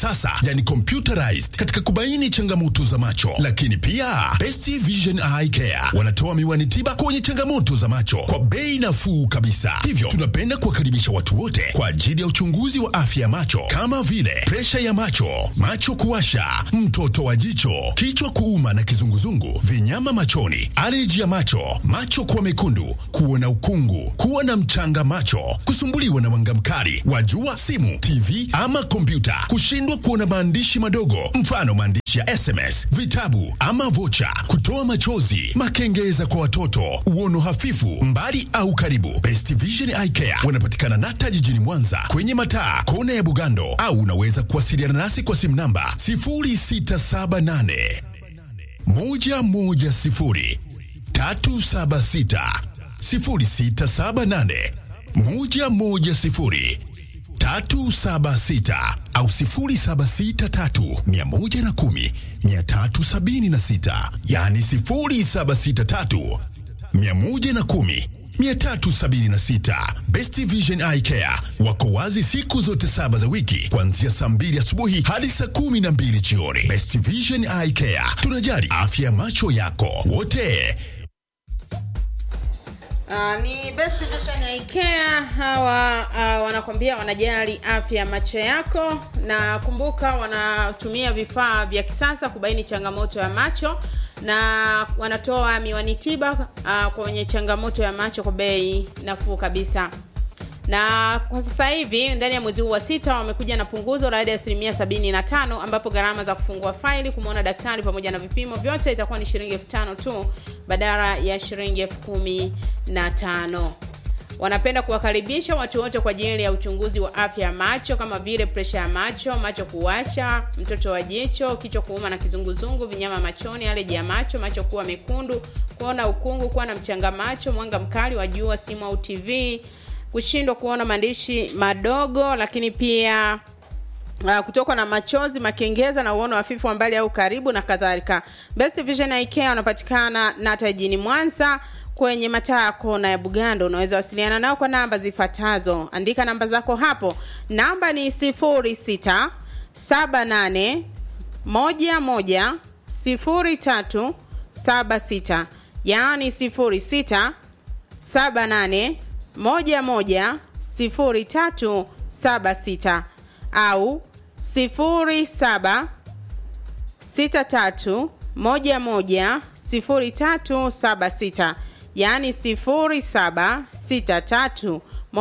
sasa yani computerized katika kubaini changamoto za macho. Lakini pia Best Vision Eye Care wanatoa miwani tiba kwenye changamoto za macho kwa bei nafuu kabisa. Hivyo tunapenda kuwakaribisha watu wote kwa ajili ya uchunguzi wa afya ya macho kama vile presha ya macho, macho kuwasha, mtoto wa jicho, kichwa kuuma na kizunguzungu, vinyama machoni, aleji ya macho, macho kuwa mekundu, kuona ukungu, kuwa na mchanga macho, kusumbuliwa na mwanga mkali wa jua, simu, TV ama kompyuta, kushindwa kuona maandishi madogo, mfano maandishi ya SMS, vitabu ama vocha, kutoa machozi, makengeza kwa watoto, uono hafifu, mbali au karibu. Best Vision Eye Care wanapatikana Nata jijini Mwanza kwenye mataa kona ya Bugando, au unaweza kuwasiliana nasi kwa simu namba 0678 110 376 0678 110 376 au 0763 110 376, yani 0763 110 376. Best Vision Eye Care wako wazi siku zote saba za wiki kuanzia saa mbili asubuhi hadi saa kumi na mbili jioni. Best Vision Eye Care, tunajali afya ya macho yako wote. Uh, ni Best Vision Eye Care hawa uh, wanakwambia wanajali afya ya macho yako, na kumbuka wanatumia vifaa vya kisasa kubaini changamoto ya macho na wanatoa miwani tiba uh, kwenye changamoto ya macho kwa bei nafuu kabisa na kwa sasa hivi ndani ya mwezi huu wa sita wamekuja na punguzo la hadi ya asilimia sabini na tano ambapo gharama za kufungua faili kumwona daktari pamoja na vipimo vyote itakuwa ni shilingi elfu tano tu badala ya shilingi elfu kumi na tano wanapenda kuwakaribisha watu wote kwa ajili ya uchunguzi wa afya ya macho kama vile presha ya macho macho kuwasha mtoto wa jicho kichwa kuuma na kizunguzungu vinyama machoni aleji ya macho macho kuwa mekundu kuona ukungu kuwa na mchanga macho mwanga mkali wa jua simu au tv kushindwa kuona maandishi madogo lakini pia Uh, kutokwa na machozi makengeza na uono hafifu wa mbali au karibu na kadhalika best vision Eye Care wanapatikana nata jijini mwanza kwenye mataa ya kona ya bugando unaweza wasiliana nao kwa namba zifuatazo andika namba zako hapo namba ni 06 78 11 03 76 yaani 06 78 11 03 76 au 07 63 11 0376 yaani 0763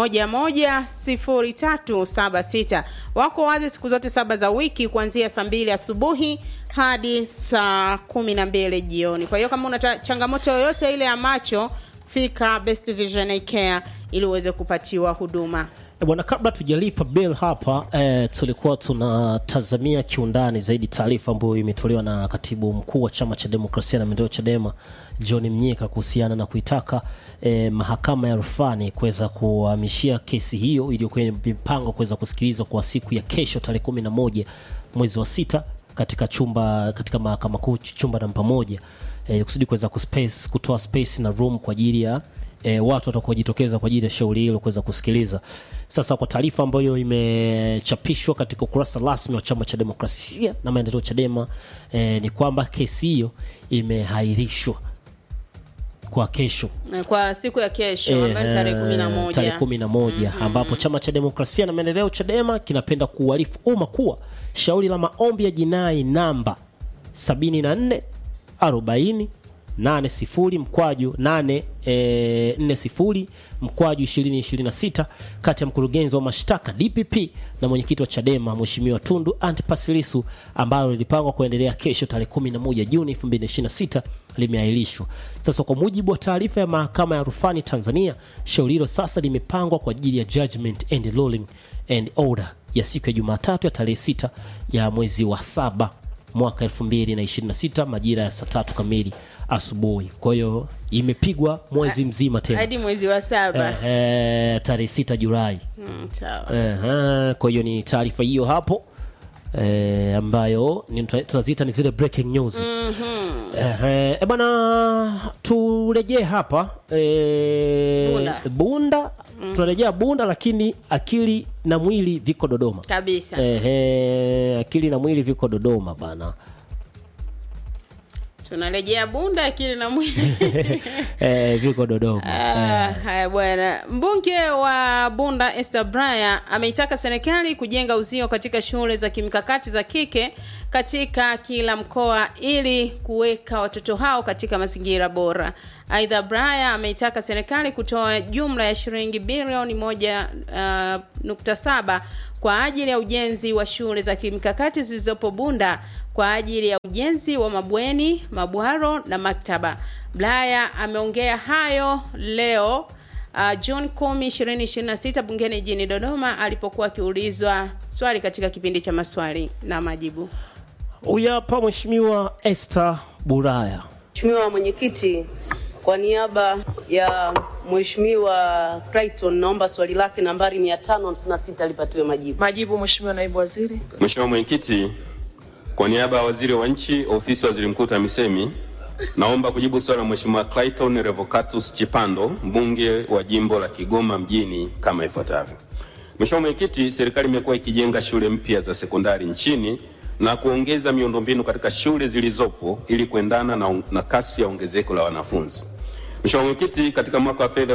110376 wako wazi siku zote saba za wiki kuanzia saa mbili asubuhi hadi saa kumi na mbili jioni kwa hiyo kama una changamoto yoyote ile ya macho fika best vision Eye care ili uweze kupatiwa huduma E bwana, kabla tujalipa bill hapa eh, tulikuwa tunatazamia kiundani zaidi taarifa ambayo imetolewa na katibu mkuu wa chama cha demokrasia na maendeleo Chadema John Mnyika kuhusiana na kuitaka eh, mahakama ya rufani kuweza kuhamishia kesi hiyo iliyokuwa imepangwa kuweza kusikilizwa kwa siku ya kesho tarehe kumi na moja mwezi wa sita katika chumba katika mahakama kuu chumba namba moja eh, kusudi kuweza kuspace kutoa space na room kwa ajili ya e, watu watakaojitokeza kwa ajili ya shauri hilo kuweza kusikiliza. Sasa kwa taarifa ambayo imechapishwa katika ukurasa rasmi wa chama cha demokrasia na maendeleo Chadema e, ni kwamba kesi hiyo imehairishwa kwa kesho kwa siku ya kesho ambayo ni tarehe kumi na moja tarehe kumi na moja ambapo chama cha demokrasia na maendeleo Chadema kinapenda kuuarifu umma kuwa shauri la maombi ya jinai namba 74 40 80 mkwaju 8 e, 40 mkwaju 2026 kati ya mkurugenzi wa mashtaka DPP na mwenyekiti wa Chadema Mheshimiwa Tundu Antipas Lissu ambalo lilipangwa kuendelea kesho tarehe 11 Juni 2026 limeahirishwa. Sasa kwa mujibu wa taarifa ya mahakama ya rufani Tanzania, shauri hilo sasa limepangwa kwa ajili ya judgment and ruling and order ya siku ya Jumatatu ya tarehe 6 ya mwezi wa saba mwaka 2026 majira ya saa tatu kamili asubuhi. Kwa hiyo imepigwa mwezi mzima tena hadi mwezi wa saba eh, eh, tarehe 6 Julai. mm, sawa Ehe, kwa hiyo ni taarifa hiyo hapo eh, ambayo ni- tunaziita ni zile breaking news Ehe, e bwana turejee hapa eh, Bunda. Bunda tunarejea bunda lakini akili na mwili viko dodoma kabisa Ehe, akili na mwili viko dodoma bana tunarejea bunda akili na mwili eh, viko dodoma Ah, haya bwana mbunge wa bunda Esther Braya ameitaka serikali kujenga uzio katika shule za kimkakati za kike katika kila mkoa ili kuweka watoto hao katika mazingira bora aidha Braya ameitaka serikali kutoa jumla ya shilingi bilioni moja uh, nukta saba kwa ajili ya ujenzi wa shule za kimkakati zilizopo bunda kwa ajili ya ujenzi wa mabweni mabwaro na maktaba Blaya ameongea hayo leo uh, Juni 10 2026 bungeni jijini Dodoma alipokuwa akiulizwa swali katika kipindi cha maswali na majibu. huyu hapa mheshimiwa Esther Buraya Mheshimiwa Mwenyekiti, kwa niaba ya Mheshimiwa Clayton naomba swali lake nambari 556 lipatiwe majibu. Majibu Mheshimiwa Naibu Waziri. Mheshimiwa Mwenyekiti, kwa niaba ya Waziri wa Nchi, Ofisi ya Waziri Mkuu TAMISEMI, naomba kujibu swali la Mheshimiwa Clayton Revocatus Chipando, mbunge wa jimbo la Kigoma mjini kama ifuatavyo. Mheshimiwa Mwenyekiti, serikali imekuwa ikijenga shule mpya za sekondari nchini na kuongeza miundombinu katika shule zilizopo ili kuendana na, na kasi ya ongezeko la wanafunzi. Mheshimiwa Mwenyekiti, katika mwaka wa fedha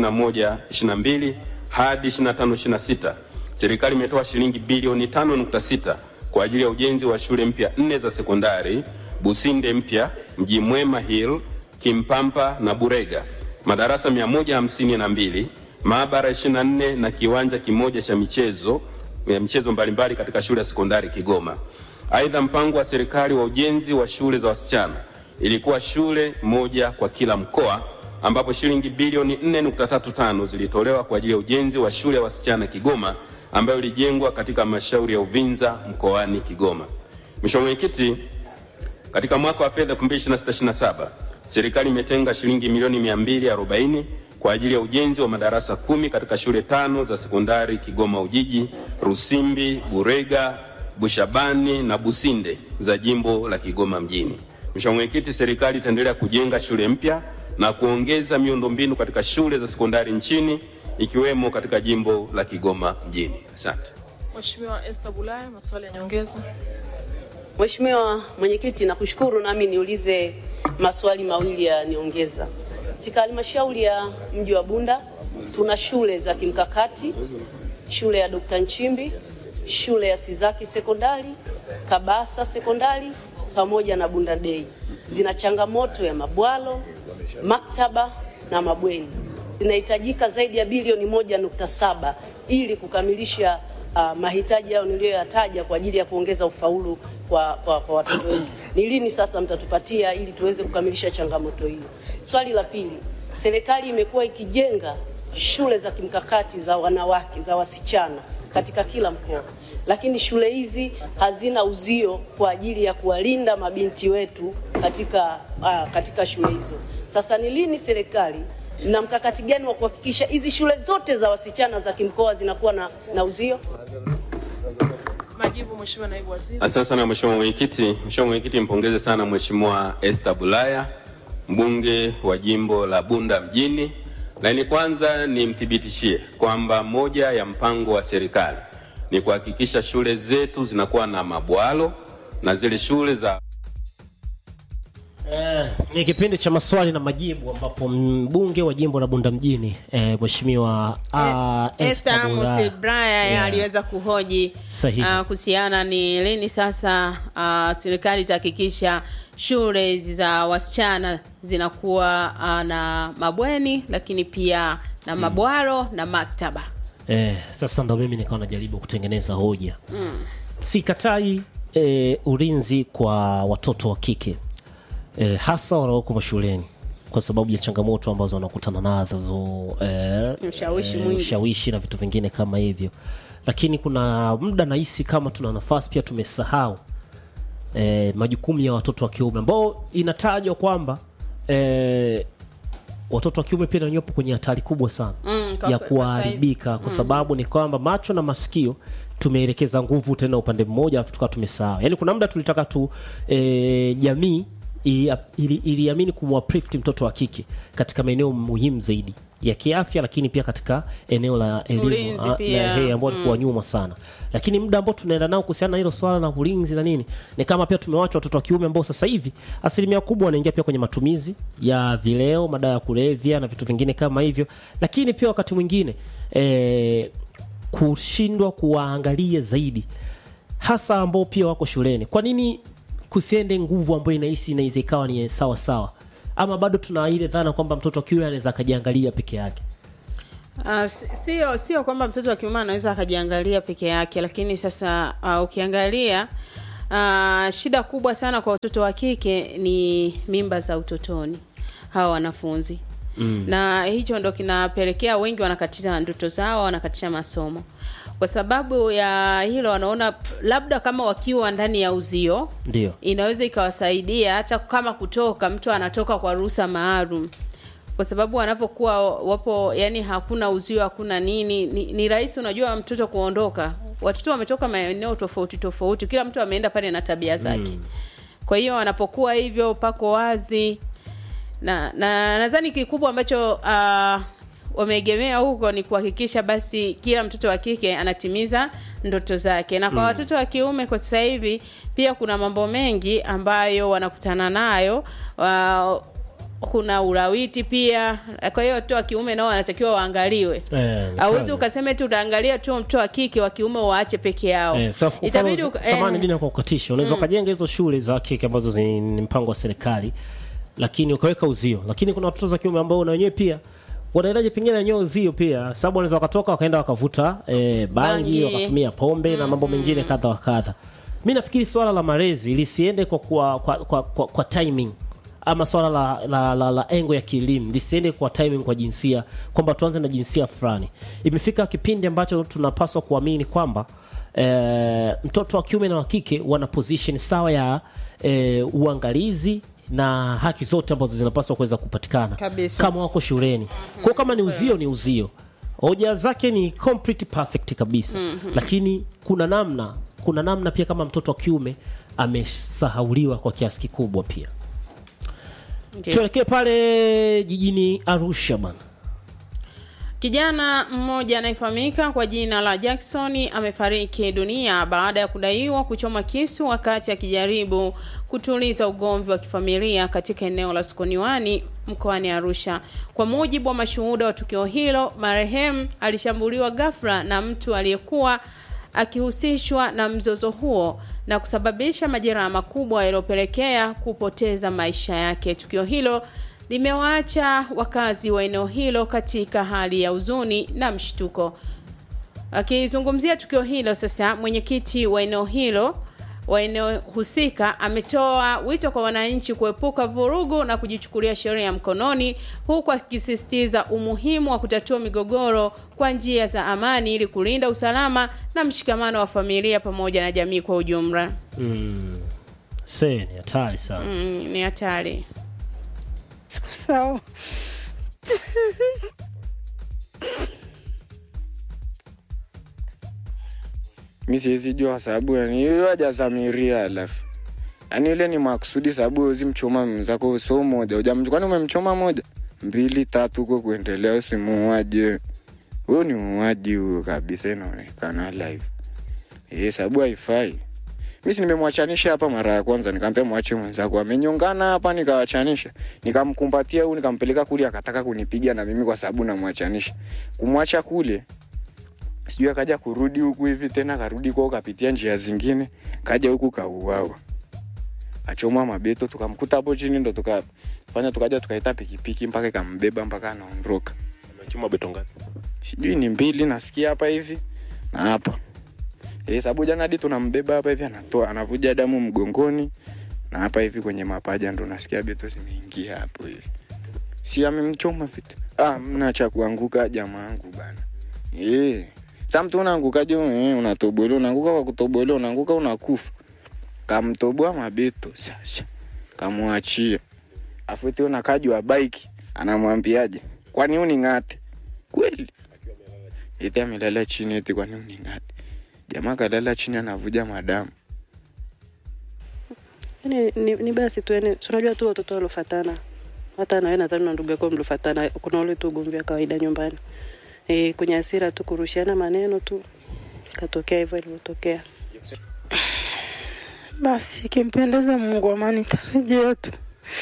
2021-22 hadi 25-26 serikali imetoa shilingi bilioni 5.6 kwa ajili ya ujenzi wa shule mpya nne za sekondari Businde mpya, Mji Mwema Hill, Kimpampa na Burega, madarasa 152, maabara 24 na kiwanja kimoja cha michezo ya michezo mbalimbali katika shule ya sekondari Kigoma. Aidha, mpango wa serikali wa ujenzi wa shule za wasichana ilikuwa shule moja kwa kila mkoa ambapo shilingi bilioni 4.35 zilitolewa kwa ajili ya ujenzi wa shule ya wasichana Kigoma ambayo ilijengwa katika halmashauri ya Uvinza mkoani Kigoma. Mheshimiwa Mwenyekiti, katika mwaka wa fedha 2026/27 serikali imetenga shilingi milioni 240 kwa ajili ya ujenzi wa madarasa kumi katika shule tano za sekondari Kigoma Ujiji, Rusimbi, Burega, Bushabani na Businde za jimbo la Kigoma mjini. Mheshimiwa Mwenyekiti, serikali itaendelea kujenga shule mpya na kuongeza miundombinu katika shule za sekondari nchini ikiwemo katika jimbo la Kigoma mjini. Asante. Mheshimiwa Esther Bulaya, maswali ya nyongeza. Mheshimiwa Mwenyekiti, nakushukuru nami niulize maswali mawili ya niongeza. Katika halmashauri ya mji wa Bunda tuna shule za kimkakati, shule ya Dr. Nchimbi, shule ya Sizaki sekondari, Kabasa sekondari pamoja na Bunda Day. Zina changamoto ya mabwalo, maktaba na mabweni. Zinahitajika zaidi ya bilioni moja nukta saba ili kukamilisha uh, mahitaji yao niliyoyataja kwa ajili ya kuongeza ufaulu kwa, kwa, kwa watoto wetu. Ni lini sasa mtatupatia ili tuweze kukamilisha changamoto hiyo? Swali la pili, serikali imekuwa ikijenga shule za kimkakati za wanawake za wasichana katika kila mkoa, lakini shule hizi hazina uzio kwa ajili ya kuwalinda mabinti wetu katika, uh, katika shule hizo. Sasa ni lini serikali na mkakati gani wa kuhakikisha hizi shule zote za wasichana za kimkoa zinakuwa na, na uzio? Majibu Mheshimiwa Naibu Waziri. Asante sana Mheshimiwa Mwenyekiti. Mheshimiwa Mwenyekiti, mpongeze sana Mheshimiwa Esther Bulaya, mbunge wa jimbo la Bunda mjini, na ni kwanza nimthibitishie kwamba moja ya mpango wa serikali ni kuhakikisha shule zetu zinakuwa na mabwalo na zile shule za Eh, ni kipindi cha maswali na majibu ambapo mbunge wa jimbo la Bunda mjini eh, mheshimiwa ah, Esther Esther Bulaya. Amos Braya Yeah. aliweza kuhoji Sahihi. ah, kuhusiana ni lini sasa ah, serikali itahakikisha shule hizi za wasichana zinakuwa ah, na mabweni lakini pia na mabwaro na maktaba. Eh, sasa ndo mimi nikawa najaribu kutengeneza hoja mm. Sikatai eh, ulinzi kwa watoto wa kike eh, hasa wanaoko mashuleni kwa sababu ya changamoto ambazo wanakutana nazo eh, Ushawishi mwingi. ushawishi na vitu vingine kama hivyo, lakini kuna muda nahisi kama tuna nafasi pia tumesahau eh, majukumu ya watoto wa kiume ambao inatajwa kwamba eh, watoto wa kiume pia nanyopo kwenye hatari kubwa sana Mm, kwa ya kwe- kwa kuharibika kwa sababu ni kwamba macho na masikio tumeelekeza nguvu tena upande mmoja alafu tukawa tumesahau yaani kuna muda tulitaka tu e, jamii ili- ili- iliamini kumwaprift mtoto wa kike katika maeneo muhimu zaidi ya kiafya lakini pia katika eneo la elimu Ulinzi ah, pia. na- hey, ambao walikuwa nyuma sana lakini muda ambao tunaenda nao kuhusiana na hilo swala la ulinzi na nini ni kama pia tumewacha watoto wa kiume ambao sasa hivi asilimia kubwa wanaingia pia kwenye matumizi ya vileo madawa ya kulevya na vitu vingine kama hivyo lakini pia wakati mwingine eh, kushindwa kuwaangalia zaidi hasa ambao pia wako shuleni kwa nini kusiende nguvu ambayo inahisi inaweza ikawa ni sawa sawa ama bado tuna ile dhana kwamba mtoto wa kiume anaweza akajiangalia peke yake Uh, sio sio kwamba mtoto wa kiume anaweza akajiangalia peke yake, lakini sasa uh, ukiangalia uh, shida kubwa sana kwa watoto wa kike ni mimba za utotoni hawa wanafunzi mm. na hicho ndo kinapelekea wengi wanakatisha ndoto zao, wanakatisha masomo kwa sababu ya hilo. Wanaona labda kama wakiwa ndani ya uzio ndio inaweza ikawasaidia hata kama kutoka mtu anatoka kwa ruhusa maalum kwa sababu wanapokuwa wapo yani hakuna uzio hakuna nini ni, ni rahisi unajua mtoto kuondoka watoto wametoka maeneo tofauti tofauti kila mtu ameenda pale na tabia zake mm. kwa hiyo wanapokuwa hivyo pako wazi na na nadhani kikubwa ambacho uh, wameegemea huko ni kuhakikisha basi kila mtoto wa kike anatimiza ndoto zake na kwa mm. watoto wa kiume kwa sasa hivi pia kuna mambo mengi ambayo wanakutana nayo uh, kuna ulawiti pia kwa hiyo watoto wa kiume nao wanatakiwa waangaliwe Eh, ni hauwezi kweli. ukasema tu utaangalia tu mtoto wa kike wa kiume waache peke yao Eh, sasa kwa itabidi mfano, uka- samahani eh, dini kwa kukatisha unaweza ukajenga hizo shule za kike ambazo zi- ni mpango wa serikali lakini ukaweka uzio lakini kuna watoto za kiume ambao na wenyewe pia wanaendaje pengine wenyewe uzio pia sababu wanaweza wakatoka wakaenda wakavuta eh, bangi, Bangi. wakatumia pombe na mambo mengine kadha wa kadha mi nafikiri swala la malezi lisiende kwa, kwa, kwa, kwa, kwa, kwa timing ama swala la, la, la, la engo ya kielimu lisiende kwa timing kwa jinsia kwamba tuanze na jinsia fulani imefika kipindi ambacho tunapaswa kuamini kwamba e, mtoto wa kiume na wa kike wana position sawa ya e, uangalizi na haki zote ambazo zinapaswa kuweza kupatikana Kabisa. kama wako shuleni kwao kama ni uzio ni uzio hoja zake ni complete perfect kabisa lakini kuna namna kuna namna pia kama mtoto wa kiume amesahauliwa kwa kiasi kikubwa pia ndio. tuelekee pale jijini arusha bana Kijana mmoja anayefahamika kwa jina la Jackson amefariki dunia baada ya kudaiwa kuchoma kisu wakati akijaribu kutuliza ugomvi wa kifamilia katika eneo la Sokoniwani mkoani Arusha. Kwa mujibu wa mashuhuda wa tukio hilo, marehemu alishambuliwa ghafla na mtu aliyekuwa akihusishwa na mzozo huo na kusababisha majeraha makubwa yaliyopelekea kupoteza maisha yake. Tukio hilo limewaacha wakazi wa eneo hilo katika hali ya huzuni na mshtuko. Akizungumzia tukio hilo sasa, mwenyekiti wa eneo hilo wa eneo husika ametoa wito kwa wananchi kuepuka vurugu na kujichukulia sheria mkononi, huku akisisitiza umuhimu wa kutatua migogoro kwa njia za amani ili kulinda usalama na mshikamano wa familia pamoja na jamii kwa ujumla. se ni hatari sana Mm, ni hatari. sawa mi siwezi jua sababu yani hiyo hajasamiria alafu yaani ile ni makusudi sababu wezi mchoma mzako so moja ujam kwani umemchoma moja mbili tatu huko kuendelea usi muuaji wewe huyo ni muuaji huyo kabisa inaonekana live eh sababu haifai mi si nimemwachanisha hapa mara ya kwanza nikaambia mwache mwenzako amenyongana hapa nikawachanisha nikamkumbatia huyu nikampeleka kule akataka kunipiga na mimi kwa sababu namwachanisha kumwacha kule sijui akaja kurudi huku hivi tena karudi kwao kapitia njia zingine kaja huku kauawa achomwa mabeto tukamkuta hapo chini ndo tukafanya tukaja tukaita pikipiki mpaka ikambeba mpaka anaondoka Amechoma beto ngapi? sijui ni mbili nasikia hapa hivi na hapa e, sababu jana hadi tunambeba hapa hivi anatoa anavuja damu mgongoni na hapa hivi kwenye mapaja ndo nasikia beto zimeingia hapo hivi si amemchoma vitu ah, mna cha kuanguka jamaangu bana e. sa mtu unaangukaje eh, unatobolewa unaanguka kwa kutobolewa unaanguka unakufa kamtoboa mabeto sasa kamwachia afu tena unakajwa bike anamwambiaje kwani uning'ate kweli eti amelala chini eti kwani uning'ate jamaa kalala chini anavuja madamu yani ni, ni basi tu yani tunajua tu watoto waliofatana hata nawe nadhani na ndugu yako mlifuatana, kuna ule tu ugomvi wa kawaida nyumbani e, kwenye hasira tu kurushiana maneno tu, katokea hivyo ilivyotokea. Basi ikimpendeza Mungu, amani tarejea tu.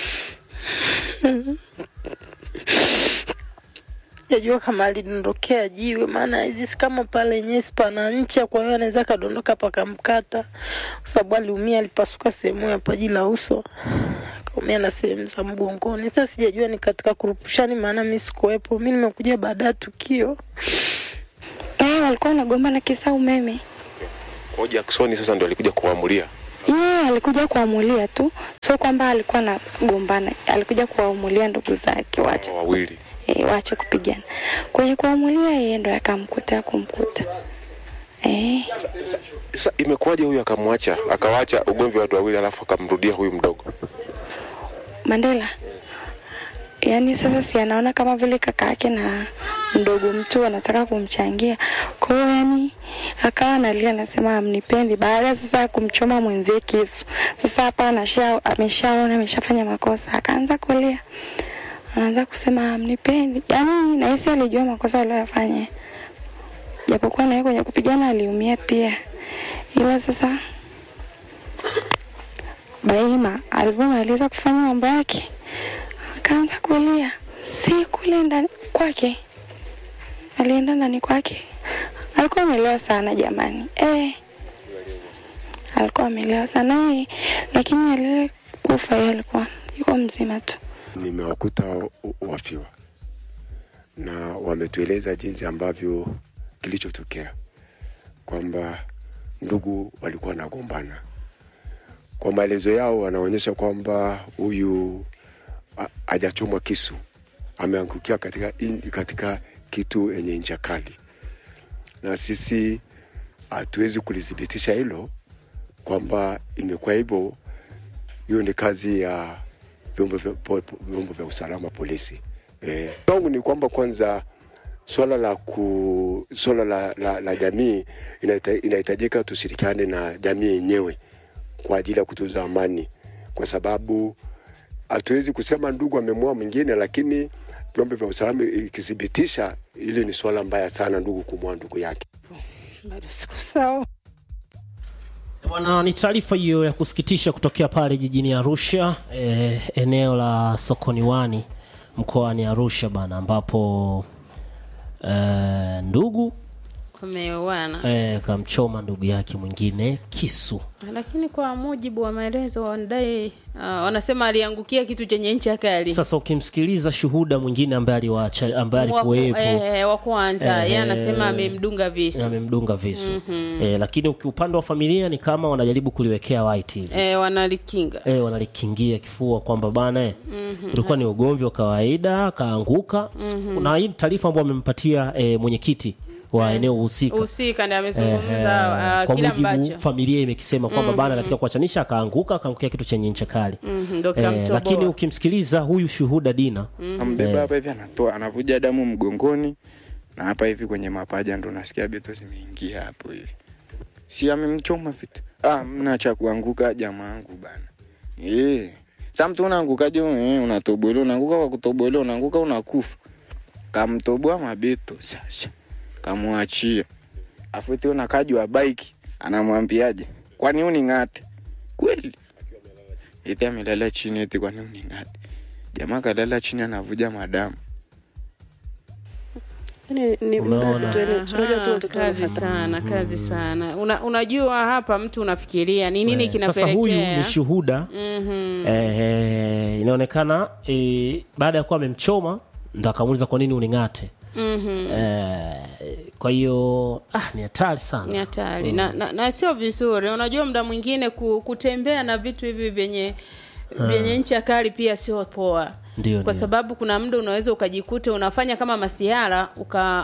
Jajua kama alidondokea jiwe, maana hizi si kama pale nyesi pana ncha, kwa hiyo anaweza kadondoka pakamkata, kwa sababu aliumia, alipasuka sehemu ya paji la uso, akaumia na sehemu za mgongoni. Sasa sijajua ni katika kurupushani, maana mi sikuwepo, mi nimekuja baada ya tukio. Eh, walikuwa wanagombana kisa umeme. Kwa hiyo Jackson sasa ndo alikuja kuamulia. Yeye alikuja kuamulia tu, sio kwamba alikuwa anagombana, alikuja kuwaamulia ndugu zake waache wawili e, waache kupigana. Kwenye kuamulia yeye ndo akamkuta kumkuta. Eh, Sasa imekuwaje huyu akamwacha akawacha ugomvi wa watu wawili alafu akamrudia huyu mdogo? Mandela yaani sasa si anaona kama vile kaka yake na mdogo mtu anataka kumchangia kwa hiyo yani akawa analia anasema amnipendi baada sasa ya kumchoma mwenzie kisu sasa hapa anasha ameshaona ameshafanya makosa akaanza kulia anaanza kusema amnipendi yani nahisi alijua makosa aliyoyafanya japokuwa naye kwenye kupigana aliumia pia ila sasa Baima alivyomaliza kufanya mambo yake akaanza kulia, si kule ndani kwake, alienda ndani kwake. Alikuwa amelewa sana jamani, eh, alikuwa amelewa sana eh, lakini alile kufa yeye alikuwa yuko mzima tu. Nimewakuta wa- wafiwa na wametueleza jinsi ambavyo kilichotokea kwamba ndugu walikuwa wanagombana. Kwa maelezo yao wanaonyesha kwamba huyu ha- hajachomwa kisu, ameangukia katika, in- katika kitu yenye ncha kali, na sisi hatuwezi kulithibitisha hilo kwamba imekuwa hivyo. Hiyo ni kazi ya vyombo vya, po- po- vyombo vya usalama polisi. Eh, wangu ni kwamba kwanza swala la ku swala la, la, la jamii inahita- inahitajika tushirikiane na jamii yenyewe kwa ajili ya kutunza amani, kwa sababu hatuwezi kusema ndugu amemua mwingine, lakini vyombo vya usalama ikithibitisha, ili ni swala mbaya sana, ndugu kumua ndugu yake. Bado siku sawa. Bwana, ni taarifa hiyo ya kusikitisha kutokea pale jijini Arusha, eh, eneo la sokoni wani mkoani Arusha bana, ambapo eh, ndugu wameoana eh, kamchoma ndugu yake mwingine kisu. lakini kwa mujibu wa maelezo wanadai uh, wanasema aliangukia kitu chenye ncha kali Sasa ukimsikiliza shuhuda mwingine ambaye aliwacha ambaye Wa ku- alikuwepo eh, wa kwanza Eh, yeye anasema amemdunga visu amemdunga visu Mhm. eh, lakini uki- upande wa familia ni kama wanajaribu kuliwekea white hivi eh, wanalikinga eh, wanalikingia kifua kwamba bana eh, Mhm. ulikuwa ni ugomvi wa kawaida akaanguka Mhm. na hii ni taarifa ambayo amempatia eh, mwenyekiti wa eneo husika husika ndiye Eh, amezungumza uh, kwa kile mujibu ambacho familia imekisema kwamba bana Mhm. katika kuachanisha akaanguka akaangukia kitu chenye ncha kali Mhm, ndo eh, kikamtoboa. lakini ukimsikiliza huyu shuhuda Dina ambeba eh, hapa hivi anatoa anavuja damu mgongoni na hapa hivi kwenye mapaja ndo nasikia beto zimeingia hapo hivi si amemchoma vitu ah mna cha kuanguka jamaa yangu bana eh sa mtu unaangukaje eh, unatobolewa unaanguka kwa kutobolewa unaanguka unakufa kamtoboa mabeto sasa kamwachia afu eti unakajwa bike anamwambiaje kwani uning'ate kweli eti amelala chini eti kwani uning'ate jamaa kalala chini anavuja madamu Yaani ni Unaona. mzazi tu, yaani unajua tu Aha, watoto kazi wanafuata. sana kazi sana Una, unajua hapa mtu unafikiria ni nini eh, kinapelekea sasa huyu ni shuhuda Mhm. eh, inaonekana eh, baada ya kuwa amemchoma ndo akamuuliza kwa nini uning'ate Mhm. eh, kwa hiyo ah, ni hatari sana ni hatari na, na, na sio vizuri unajua muda mwingine ku, kutembea na vitu hivi vyenye vyenye ncha kali pia sio poa Ndio, kwa ndio. sababu kuna muda unaweza ukajikuta unafanya kama masiara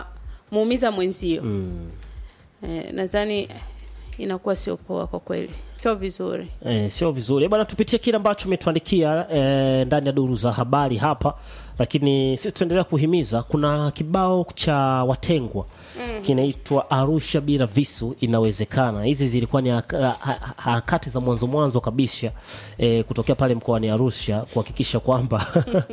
ukamuumiza mwenzio mm. eh, nadhani inakuwa sio poa kwa kweli sio vizuri Eh, sio vizuri Eh, bwana tupitie kile ambacho umetuandikia eh, ndani ya duru za habari hapa lakini sisi tuendelea kuhimiza kuna kibao cha watengwa Mhm. kinaitwa arusha bila visu inawezekana hizi zilikuwa ni haka- ha- ha- harakati za mwanzo mwanzo kabisa eh, kutokea pale mkoani arusha kuhakikisha kwamba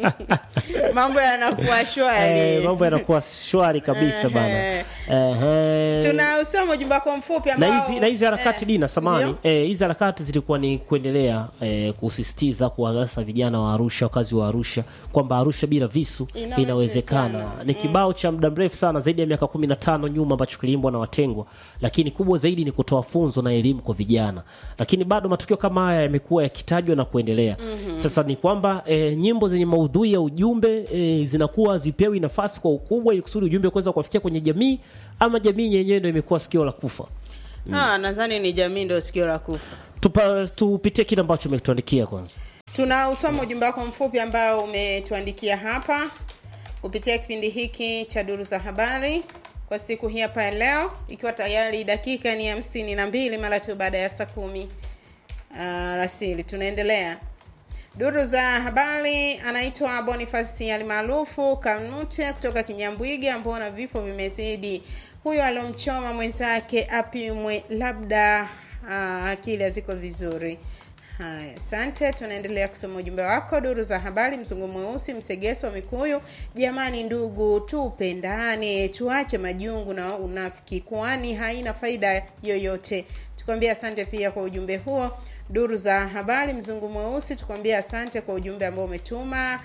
mambo yanakuwa shwari eh, mambo yanakuwa shwari kabisa bana Ehe. Ehe. tunausoma ujumbe wako mfupi na ambao hizi na hizi harakati eh, dina samani ndio? eh, hizi harakati zilikuwa ni kuendelea eh, kusisitiza kuwalasa vijana wa Arusha wakazi wa Arusha kwamba Arusha bila visu Inawezekana. inawezekana ni kibao cha muda mrefu sana zaidi ya miaka 15 nyuma ambacho kiliimbwa na watengwa lakini kubwa zaidi ni kutoa funzo na elimu kwa vijana lakini bado matukio kama haya yamekuwa yakitajwa na kuendelea Mhm. sasa ni kwamba eh, nyimbo zenye maudhui ya ujumbe eh, zinakuwa zipewi nafasi kwa ukubwa ili kusudi ujumbe kuweza kuwafikia kwenye jamii ama jamii yenyewe ndio imekuwa sikio la kufa Ah, nadhani ni jamii ndio sikio la kufa Tupa, tupitie kile ambacho umetuandikia kwanza tunausoma ujumbe wako mfupi ambao umetuandikia hapa kupitia kipindi hiki cha duru za habari kwa siku hii hapa ya leo ikiwa tayari dakika ni hamsini na mbili mara tu baada ya saa kumi alasiri tunaendelea duru za habari anaitwa bonifasi alimaarufu kanute kutoka kinyambwiga mbona vifo vimezidi huyo aliomchoma mwenzake apimwe labda uh, akili haziko vizuri haya asante tunaendelea kusoma ujumbe wako duru za habari mzungu mweusi msegeso wa mikuyu jamani ndugu tupendane tuache majungu na unafiki kwani haina faida yoyote tukwambia asante pia kwa ujumbe huo duru za habari mzungu mweusi tukwambia asante kwa ujumbe ambao umetuma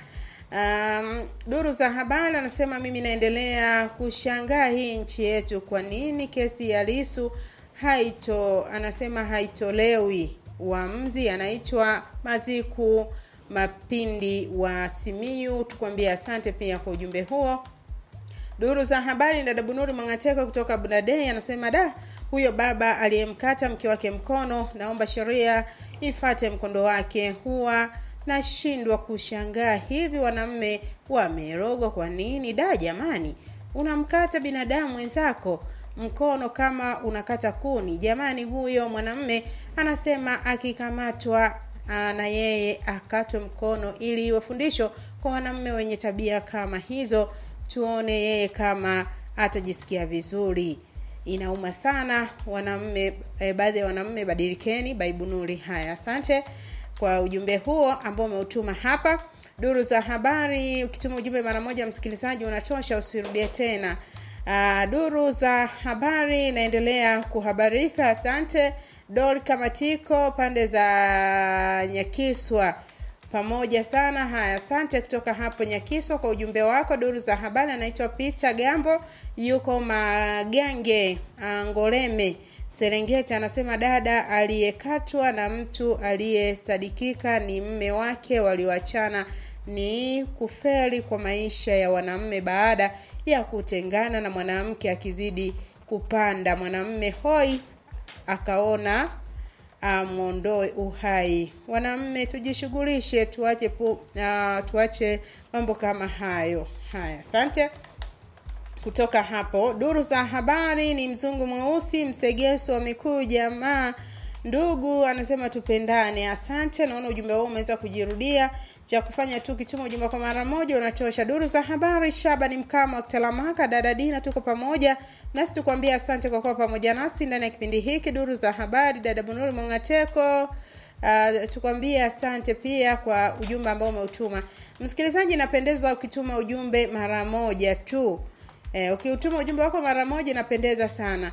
um, duru za habari anasema mimi naendelea kushangaa hii nchi yetu kwa nini kesi ya lisu haito anasema haitolewi uamzi anaitwa maziku mapindi wa simiu tukwambia asante pia kwa ujumbe huo duru za habari dada bunuri mwangateko kutoka bunadei anasema da huyo baba aliyemkata mke wake mkono naomba sheria ifate mkondo wake huwa nashindwa kushangaa hivi wanamme wamerogwa kwa nini da jamani unamkata binadamu wenzako mkono kama unakata kuni jamani huyo mwanamme anasema akikamatwa aa, na yeye akatwe mkono ili iwe fundisho kwa wanamme wenye tabia kama hizo tuone yeye kama atajisikia vizuri inauma sana wanamme eh, baadhi ya wanamme badilikeni baibunuri haya asante kwa ujumbe huo ambao umeutuma hapa duru za habari ukituma ujumbe mara moja msikilizaji unatosha usirudie tena uh, duru za habari inaendelea kuhabarika asante dor kamatiko pande za nyakiswa pamoja sana haya asante kutoka hapo nyakiswa kwa ujumbe wako duru za habari anaitwa peter gambo yuko magange uh, ngoreme serengeti anasema dada aliyekatwa na mtu aliyesadikika ni mme wake walioachana ni kuferi kwa maisha ya wanamme baada ya kutengana na mwanamke akizidi kupanda mwanamme hoi akaona amwondoe uhai wanamme tujishughulishe tuache pu, uh, tuache mambo kama hayo haya asante kutoka hapo duru za habari ni mzungu mweusi msegeso wa mikuu jamaa ndugu anasema tupendane asante naona ujumbe huo umeweza kujirudia cha kufanya tu kituma ujumbe kwa mara moja unatosha duru za habari shaba ni mkama wa kitalamaka dada dina tuko pamoja nasi tukwambia asante kwa kuwa pamoja nasi ndani ya kipindi hiki duru za habari dada bunuri mongateko uh, tukwambie asante pia kwa ujumbe ambao umeutuma msikilizaji napendezwa ukituma ujumbe mara moja tu eh, ukiutuma ujumbe wako mara moja inapendeza sana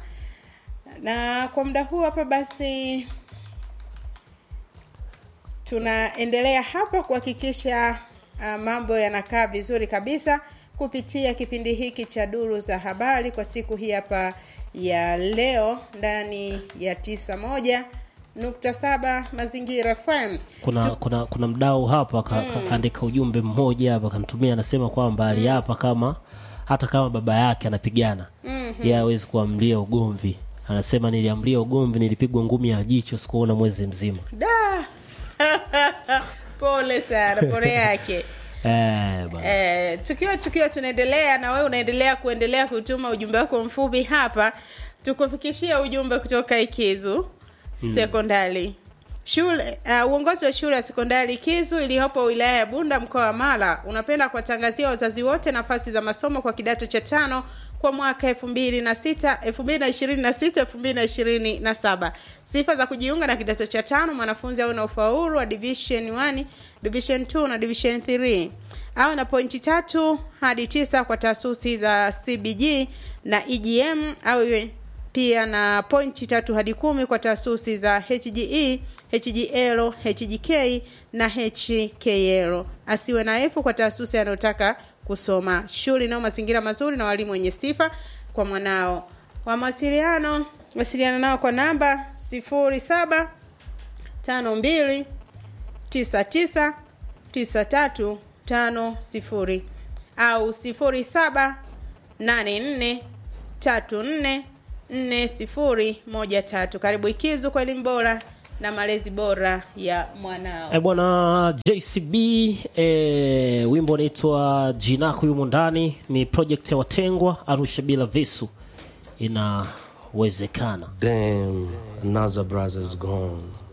na kwa muda huu hapa basi tunaendelea hapa kuhakikisha uh, mambo yanakaa vizuri kabisa kupitia kipindi hiki cha duru za habari kwa siku hii hapa ya leo ndani ya tisa moja nukta saba mazingira fm kuna kuna kuna mdau hapa ka, Mm. kaandika ujumbe mmoja hapa kanitumia anasema kwamba aliapa kama hata kama baba yake anapigana Mhm. yeye hawezi kuamlia ugomvi anasema niliamlia ugomvi nilipigwa ngumi ya jicho sikuona mwezi mzima da pole sana pole yake eh, bana. Eh, tukiwa tukiwa tunaendelea na wewe unaendelea kuendelea kutuma ujumbe wako mfupi hapa tukufikishia ujumbe kutoka ikizu sekondari shule uh, uongozi wa shule ya sekondari kizu iliyopo wilaya ya bunda mkoa wa mara unapenda kuwatangazia wazazi wote nafasi za masomo kwa kidato cha tano kwa mwaka elfu mbili na sita elfu mbili na ishirini na sita elfu mbili na ishirini na saba sifa za kujiunga na kidato cha tano mwanafunzi awe na ufaulu wa division 1 division 2 na division 3 awe na pointi tatu hadi tisa kwa taasisi za cbg na egm awe pia na pointi tatu hadi kumi kwa taasisi za hge hgl hgk na hkl asiwe na efu kwa taasisi anayotaka kusoma shule inayo mazingira mazuri na walimu wenye sifa kwa mwanao kwa mawasiliano wasiliana nao kwa namba sifuri saba tano mbili tisa tisa tisa tatu tano sifuri au sifuri saba nane nne tatu nne nne sifuri moja tatu karibu ikizu kwa elimu bora na malezi bora ya mwanao E bwana JCB e, wimbo unaitwa Jinako yumo ndani, ni project ya Watengwa Arusha bila visu, inawezekana. Damn, another brother's gone.